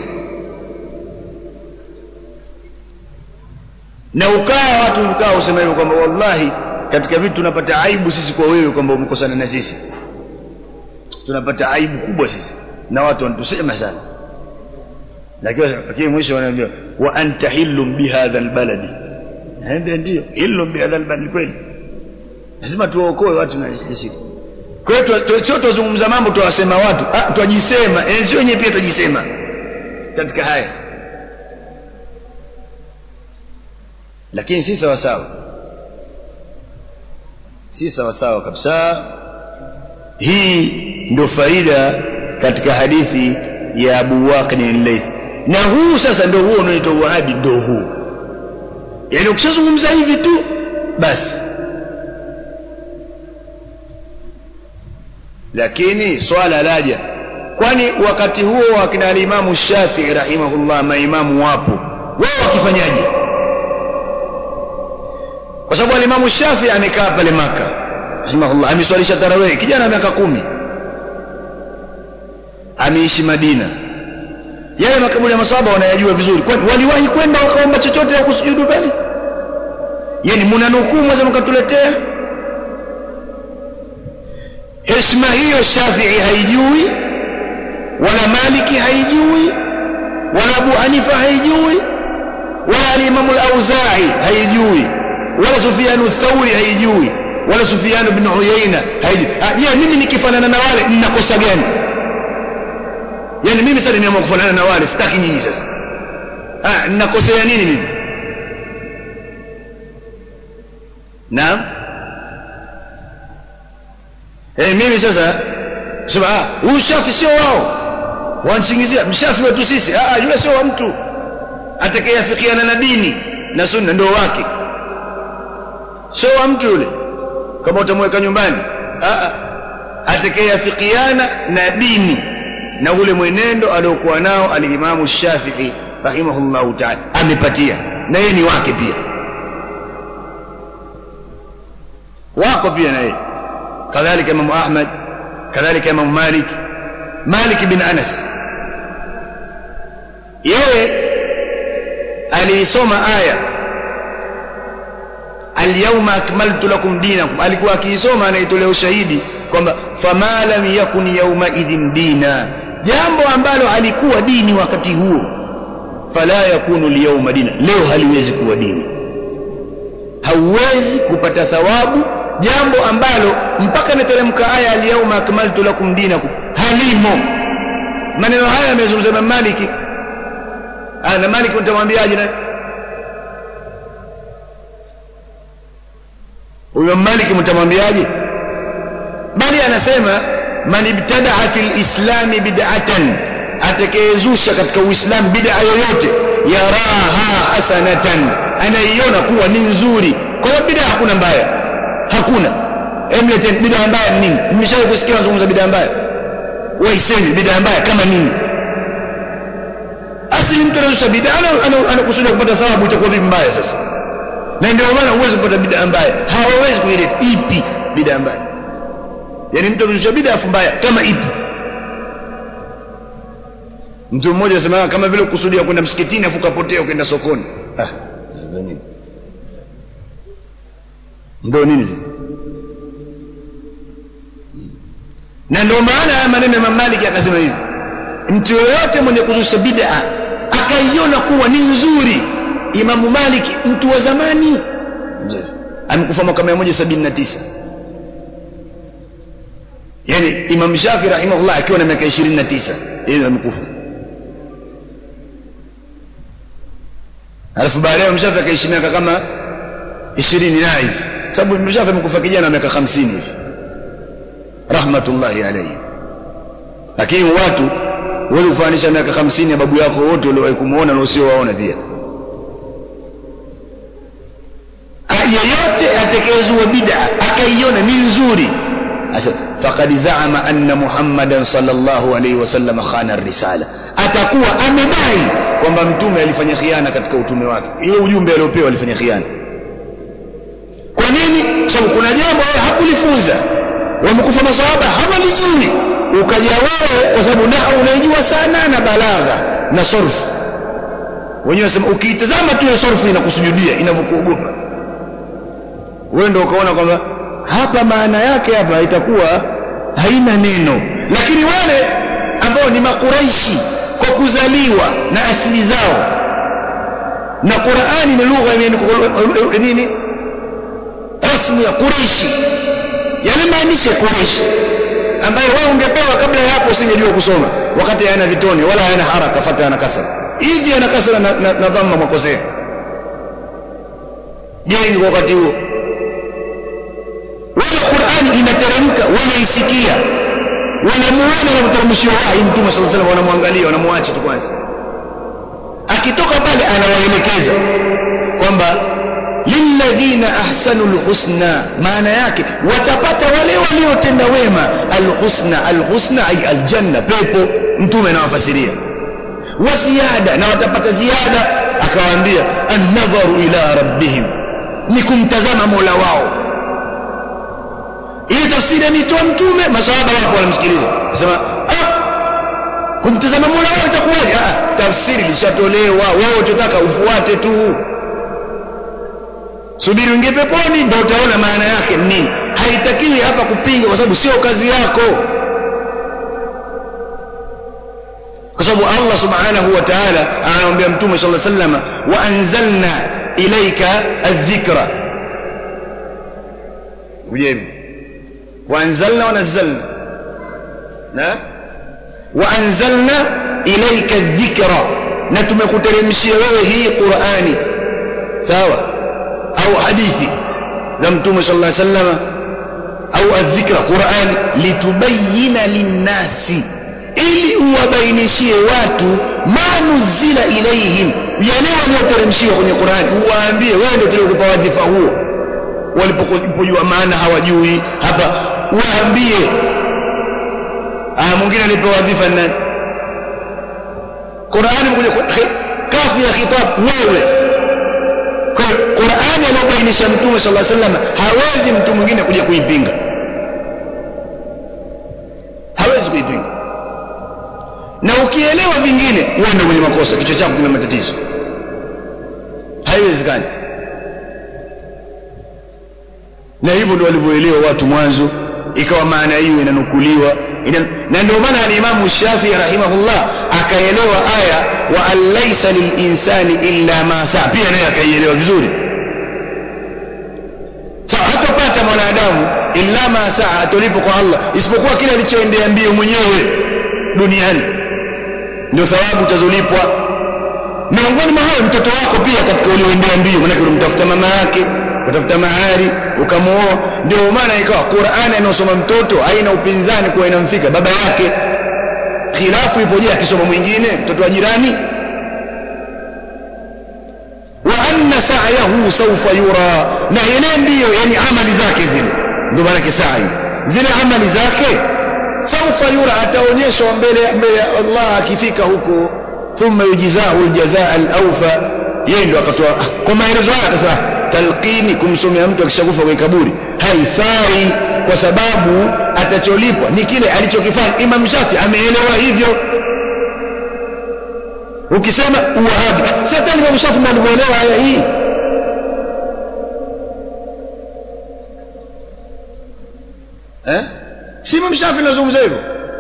[SPEAKER 2] na ukaa watu ukaa usema hivyo kwamba wallahi katika vitu tunapata aibu sisi kwa wewe kwamba umekosana na sisi tunapata aibu kubwa sisi na watu wanatusema sana lakini mwisho wanaambia wa anta hillum bihadha albaladi ndio ndio hillum bihadha albaladi kweli lazima tuwaokoe watu na sisi kwa hiyo sio tuzungumza mambo tuwasema watu ah twajisema enzi wenyewe pia twajisema katika haya lakini si sawa sawa si sawa sawa kabisa hii ndio faida katika hadithi ya Abu Waqid al-Layth na huu sasa ndio huo unaoitwa Wahabi ndio huu yani ukishazungumza hivi tu basi lakini swala laja kwani wakati huo wakina alimamu Shafi'i rahimahullah maimamu wapo wao wakifanyaje kwa sababu alimamu Shafi'i amekaa pale maka rahimahullah ameswalisha tarawih kijana miaka kumi ameishi Madina yale makaburi ya masahaba wanayajua vizuri kwani waliwahi kwenda wakaomba chochote au kusujudu pale yani mnanukuu mweza mkatuletea heshima hiyo shafii haijui wala maliki haijui wala abu hanifa haijui wala alimamu lauzai haijui wala sufianu thauri haijui wala sufianu bnu uyaina haijui je mimi nikifanana na wale ninakosa gani yani mimi sasa nimeamua kufanana na wale sitaki nyinyi sasa ah ninakosea nini mimi naam eh mimi sasa sema ah huyu shafi sio wao wansingizia mshafi wetu sisi ah yule sio wa mtu atakayeafikiana na dini na sunna ndio wake sio wa mtu yule kama utamweka nyumbani ah atakayeafikiana na dini na ule mwenendo aliokuwa nao alimamu Shafi'i rahimahullahu ta'ala amepatia na yeye ni wake pia wako pia na yeye kadhalika Imam Ahmad kadhalika Imam Malik Malik bin Anas yeye aliisoma aya alyawma akmaltu lakum dinakum alikuwa akiisoma anaitolea ushahidi kwamba fama lam yakun yawma idhin dina jambo ambalo halikuwa dini wakati huo fala yakunu liyawma dina leo haliwezi kuwa dini hauwezi kupata thawabu jambo ambalo mpaka inateremka aya alyawma akmaltu lakum dinakum halimo maneno haya yamezungumza na Maliki na Maliki utamwambiaje na huyo Maliki mtamwambiaje bali anasema man ibtadaa fil islami bid'atan atakayezusha katika uislamu bid'a yoyote yaraha hasanatan anaiona kuwa ni nzuri kwa hiyo bid'a hakuna mbaya hakuna emleten bid'a mbaya ni nini mmeshawahi kusikia wanazungumza bid'a mbaya waisemi bid'a mbaya kama nini asili mtu anazusha bid'a anakusudia kupata thawabu itakuwa vipi mbaya sasa na ndio maana huwezi kupata bid'a mbaya hawawezi kuileta ipi bid'a mbaya yani mtu anazusha bid'a afu mbaya kama ipi mtu mmoja anasema kama vile kusudia kwenda msikitini afu kapotea ukaenda sokoni ah ndio nini ndio nini sasa na ndio maana haya maneno ya Malik akasema hivi mtu yoyote mwenye kuzusha bid'a akaiona kuwa ni nzuri Imamu Malik mtu wa zamani amekufa mwaka 179 yani Imam Shafi rahimahullah akiwa na miaka 29 yeye amekufa alafu baadaye Imam Shafi akaishi miaka kama 20 na hivi sababu Imam Shafi amekufa kijana miaka 50 hivi rahmatullahi alayhi lakini watu wewe kufanisha miaka 50 ya babu yako wote uliowahi kumuona na usiowaona pia yeyote atakayezua bid'a akaiona ni nzuri faqad zaama anna muhammadan sallallahu alayhi wasallam khana risala atakuwa amedai kwamba mtume alifanya khiana katika utume wake ile ujumbe aliopewa alifanya khiana kwa nini sababu kuna jambo hakulifunza wamekufa masahaba hawalijui ukaja wewe kwa sababu nahwu unaijua sana na balagha na sorfu wenyewe wasema ukiitazama tu hiyo sorfu inakusujudia inavyokuogopa wewe ndio ukaona kwamba hapa maana yake hapa itakuwa haina neno lakini wale ambao ni makuraishi kwa kuzaliwa na asili zao na Qur'ani ni lugha ya nini rasmi ya Quraishi yanamaanisha Quraishi ambayo wewe ungepewa kabla ya hapo usingejua kusoma wakati hayana vitone wala hayana haraka fata yana kasra hivi yana kasra na, na, na dhamma mwakosea je kwa wakati huo wale Qur'ani inateremka wanaisikia wanamuona na mteremshio wahi mtume sallallahu alaihi wasallam wanamwangalia wanamwacha tu kwanza akitoka pale anawaelekeza kwamba lilladhina ahsanul husna maana yake watapata wale waliotenda wema alhusna alhusna ay aljanna pepo mtume anawafasiria wa ziada na watapata ziada akawaambia an-nadharu ila rabbihim ni kumtazama Mola wao hii tafsiri ametoa mtume masahaba wapo wanamsikiliza nasema ah kumtazama Mola wao itakuwaje ah tafsiri lishatolewa wewe utataka ufuate tu subiri uingie peponi ndio utaona maana yake ni nini haitakiwi hapa kupinga kwa sababu sio kazi yako kwa sababu Allah subhanahu wa ta'ala anamwambia mtume sallallahu alaihi wasallam wa anzalna ilaika adh-dhikra ujemi wa anzalna wa nazzalna na wa anzalna ilaika adh-dhikra na tumekuteremshia wewe hii Qur'ani sawa au hadithi za mtume sallallahu alaihi wasallam au adh-dhikra Qur'an litubayyana lin-nasi ili uwabainishie watu manuzila ilaihim yale walioteremshiwa kwenye Qur'an uwaambie wewe ndio tuliokupa wadhifa huo walipojua maana hawajui hapa waambie ah mwingine alipewa wadhifa nani Qur'an imekuja kafu ya khitab wewe kwa Qur'an aliyobainisha mtume sallallahu alaihi wasallam hawezi mtu mwingine kuja kuipinga hawezi kuipinga na ukielewa vingine uende kwenye makosa kichwa chako kina matatizo haiwezekani na hivyo ndio walivyoelewa watu mwanzo ikawa maana hiyo inanukuliwa ina, na ndio maana alimamu Shafi rahimahullah akaelewa aya wa alaysa lilinsani illa ma saa pia naye akaielewa vizuri sawa so, hatopata mwanadamu illa ma saa atolipo kwa Allah isipokuwa kile alichoendea mbio mwenyewe duniani ndio thawabu utazolipwa miongoni mwa hayo mtoto wako pia katika ulioendea mbio maana ulimtafuta mama yake utafuta mahari ukamuoa ndio maana ikawa Qur'ani anayosoma mtoto haina upinzani kwa inamfika baba yake khilafu ipo je akisoma mwingine mtoto wa jirani wa anna sa'yahu sawfa yura na ile ndiyo yani amali zake zile ndio maana sa'i zile amali zake sawfa yura ataonyeshwa mbele mbele ya Allah akifika huko thumma yujizahu aljazaa alawfa yeye ndio akatoa kwa maelezo haya akasema talqini kumsomea mtu akishakufa kwenye kaburi haifai kwa sababu atacholipwa ni kile alichokifanya Imam Shafi ameelewa hivyo ukisema uwahabi sasa Imam Shafi ndiye alimuelewa aya hii eh si Imam Shafi anazungumza hivyo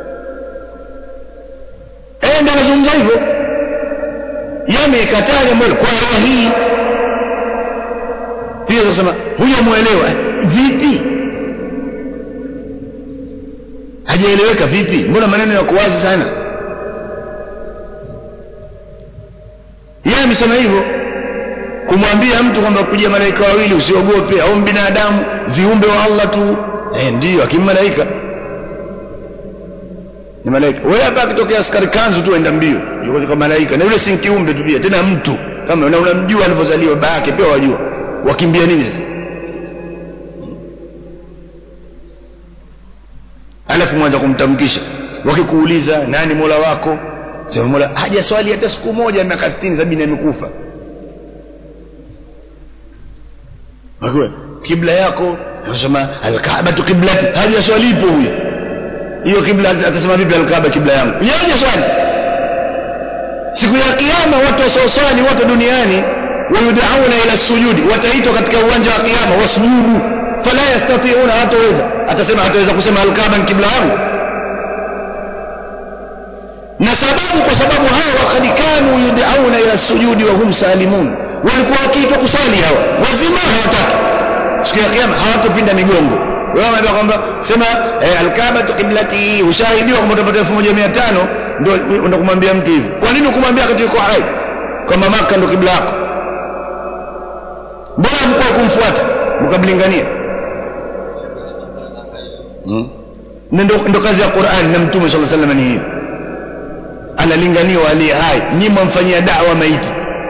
[SPEAKER 2] eh ndio anazungumza hivyo yamekataa jambo kwa aya hii pia kusema huyo muelewa vipi hajaeleweka vipi mbona maneno yako wazi sana yeye amesema hivyo kumwambia mtu kwamba kuja malaika wawili usiogope au binadamu viumbe wa Allah tu eh ndio akimalaika ni malaika wewe hapa akitokea askari kanzu tu enda mbio yuko kama malaika na yule si kiumbe tu pia tena mtu kama na unamjua alivyozaliwa baba yake pia wajua wakimbia nini sasa alafu mwanza kumtamkisha wakikuuliza nani mola wako sema mola haja swali hata siku moja miaka 60 70 amekufa wakwe kibla yako anasema alkaaba tu kiblati haja swali ipo huyo hiyo kibla atasema vipi alkaaba kibla yangu yeye haja swali siku ya kiyama watu wasioswali wote duniani wayudauna ila sujudi wataitwa katika uwanja wa kiyama wasujudu fala yastati'una hataweza atasema hataweza kusema alkaaba ni kibla yangu na sababu kwa sababu hawa wakad kanu yudauna ila sujudi wa hum salimun walikuwa wakiitwa kusali hawa wazima hawataki siku ya kiyama hawatopinda migongo wewe unaambia kwamba sema eh, alkaaba qiblati ushahidiwa kwamba utapata 1500 ndio ndio kumwambia mtu hivi kwa nini kumwambia wakati yuko hai kwamba maka ndio kibla yako mbona mkoa kumfuata mkamlingania hmm? ndo, ndo kazi ya Qur'an na mtume sallallahu alaihi wasallam ni hiyo analinganiwa aliye hai nyinyi mfanyia da'wa maiti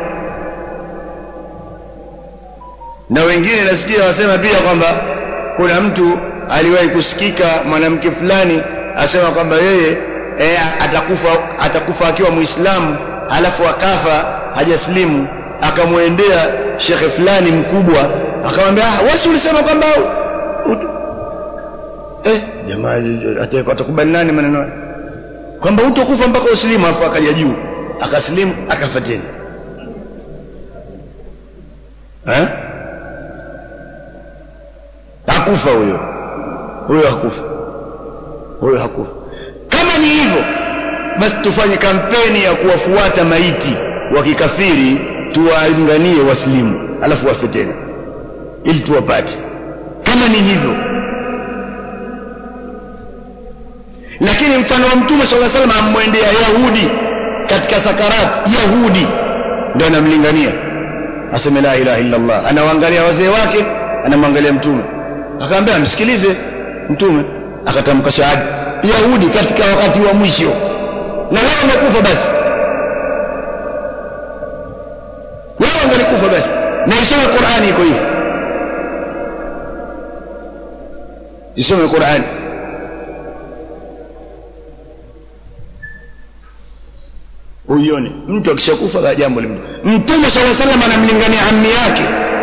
[SPEAKER 2] na wengine nasikia wasema pia kwamba kuna mtu aliwahi kusikika mwanamke fulani asema kwamba yeye e, atakufa atakufa akiwa muislamu alafu akafa hajaslimu akamwendea shekhe fulani mkubwa akamwambia ah wewe ulisema kwamba eh jamaa atakubali nani maneno kwamba utakufa mpaka uslimu afu akaja juu akaslimu akafa tena eh hakufa huyo huyo hakufa huyo hakufa kama ni hivyo basi tufanye kampeni ya kuwafuata maiti wa kikafiri tuwalinganie waslimu alafu wafe tena ili tuwapate kama ni hivyo lakini mfano wa mtume sala salam ammwendea yahudi katika sakarat yahudi ndio anamlingania aseme la ilaha illa allah anawaangalia wazee wake anamwangalia mtume akaambia msikilize mtume akatamka shahada yahudi katika wakati wa mwisho na wao wamekufa basi wao wangalikufa basi na isome qurani iko hivi isome qurani uione mtu akishakufa la jambo limdu mtume sala salam anamlingania ammi yake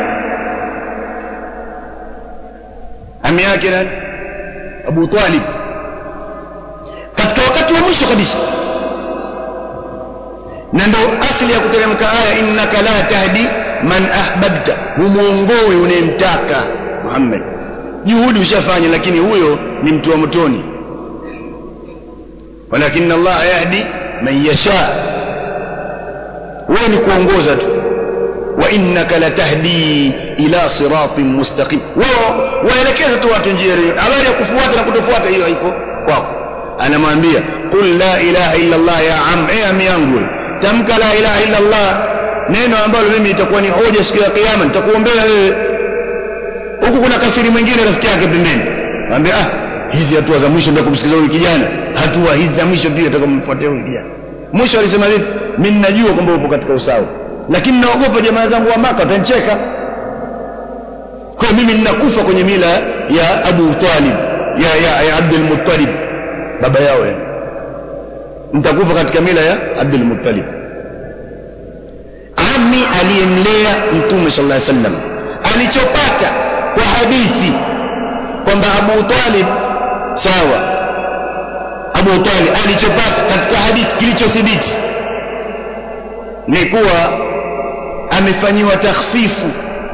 [SPEAKER 2] ammi yake nani abu talib katika wakati wa mwisho kabisa na ndo asili ya kuteremka aya innaka la tahdi man ahbabta humuongoi unayemtaka muhammad juhudi ushafanya lakini huyo ni mtu wa motoni walakin allah yahdi man yasha wewe ni kuongoza tu wa innaka latahdi ila siratin mustaqim wao waelekeza tu watu njia hiyo habari ya kufuata na kutofuata hiyo haiko kwako anamwambia qul la ilaha illa allah ya am eh ami yangu tamka la ilaha illa allah neno ambalo mimi itakuwa ni hoja siku ya kiyama nitakuombea wewe huku kuna kafiri mwingine rafiki yake pembeni anambia ah hizi hatua za mwisho ndio kumsikiliza huyu kijana hatua hizi za mwisho pia utakamfuatia huyu kijana mwisho alisema vipi mimi ninajua kwamba upo katika usawa lakini naogopa jamaa zangu wa maka watanicheka kwa mimi ninakufa kwenye mila ya Abu Talib ya ya, ya Abdul Muttalib baba yao yani nitakufa katika mila ya Abdul Muttalib ami aliyemlea mtume sallallahu alaihi wasallam alichopata kwa hadithi kwamba Abu Talib sawa Abu Talib alichopata katika hadithi kilichothibiti ni kuwa amefanyiwa takhfifu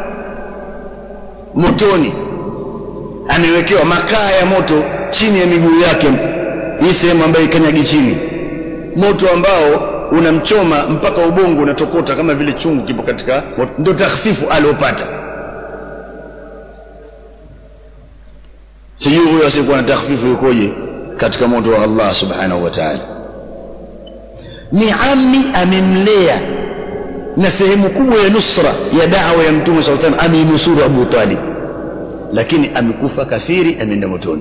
[SPEAKER 2] motoni amewekewa makaa ya moto chini ya miguu yake hii sehemu ambayo ikanyagi chini moto ambao unamchoma mpaka ubongo unatokota kama vile chungu kipo katika ndio takhfifu aliopata sijui huyo asiyekuwa na takhfifu yukoje katika moto wa Allah subhanahu wa ta'ala ni ammi amemlea na sehemu kubwa ya nusra ya da'wa ya mtume sallallahu alaihi wasallam ameinusuru Abu Talib lakini amekufa kafiri ameenda motoni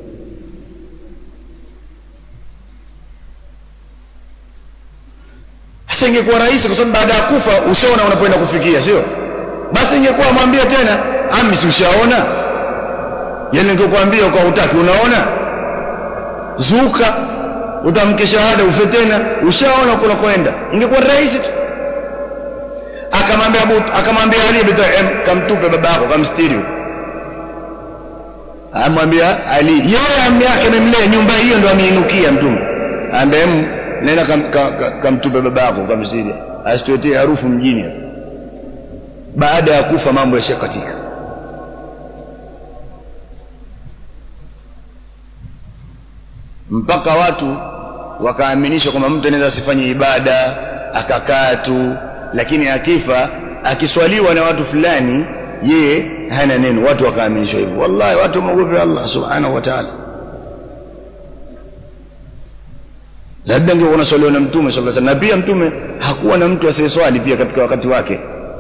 [SPEAKER 2] sasa ingekuwa rahisi kwa sababu baada ya kufa ushaona unapoenda kufikia sio basi ingekuwa mwambie tena ami si ushaona yani ningekwambia kwa hutaki unaona zuka utamke shahada ufe tena ushaona kuna kwenda ingekuwa rahisi tu akamwambia Abu akamwambia Ali bin Talib kamtupe babako kamstiri amwambia Ali yeye ammi yake amemlea nyumba hiyo ndo ameinukia mtume ambaye nenda kamtupe kam, kam babako kamstiri asituetee harufu mjini baada ya kufa mambo yashakatika mpaka watu wakaaminishwa kwamba mtu anaweza asifanye ibada akakaa tu lakini akifa akiswaliwa na watu fulani yeye hana neno watu wakaaminishwa hivyo wallahi watu wameogopa Allah subhanahu wa ta'ala labda ndio unaswaliwa na mtume sallallahu alaihi wasallam na pia mtume hakuwa na mtu asiyeswali pia katika wakati wake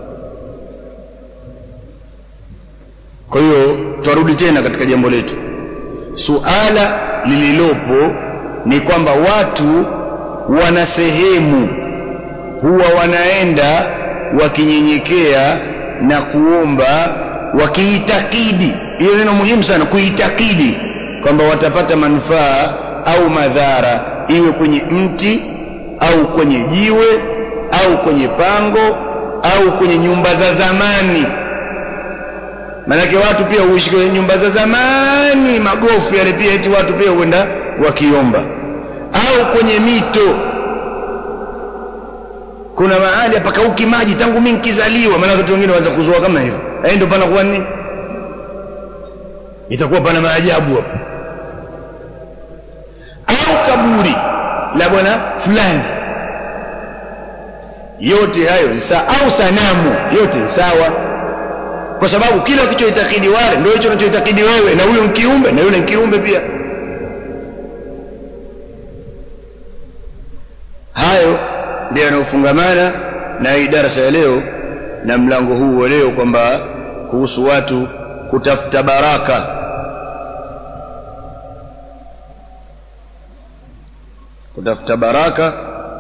[SPEAKER 2] kwa hiyo twarudi tena katika jambo letu suala lililopo ni kwamba watu wana sehemu huwa wanaenda wakinyenyekea na kuomba wakiitakidi hiyo neno muhimu sana kuitakidi kwamba watapata manufaa au madhara iwe kwenye mti au kwenye jiwe au kwenye pango au kwenye nyumba za zamani maanake watu pia huishi kwenye nyumba za zamani magofu yale pia eti watu pia huenda wakiomba au kwenye mito kuna mahali hapakauki maji tangu mimi nikizaliwa maana watu wengine waanza kuzoa kama hivyo eh ndio pana kuwa nini itakuwa pana maajabu hapo au kaburi la bwana fulani yote hayo ni sawa au sanamu yote ni sawa kwa sababu kila ukichoitakidi wale ndio hicho unachoitakidi wewe na huyo mkiumbe na yule mkiumbe pia hayo ndio yanayofungamana na hii darasa ya leo na mlango huu wa leo kwamba kuhusu watu kutafuta baraka kutafuta baraka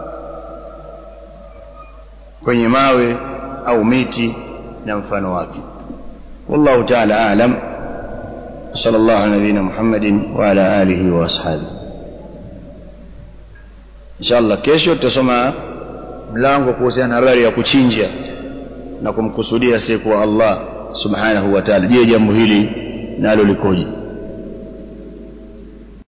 [SPEAKER 2] kwenye mawe au miti na mfano wake wallahu ta'ala a'lam صلى الله على نبينا محمد وعلى آله وأصحابه إن شاء الله kesho tutasoma mlango kuhusiana na habari ya kuchinja na kumkusudia siku wa Allah subhanahu wa ta'ala je jambo hili nalo likoje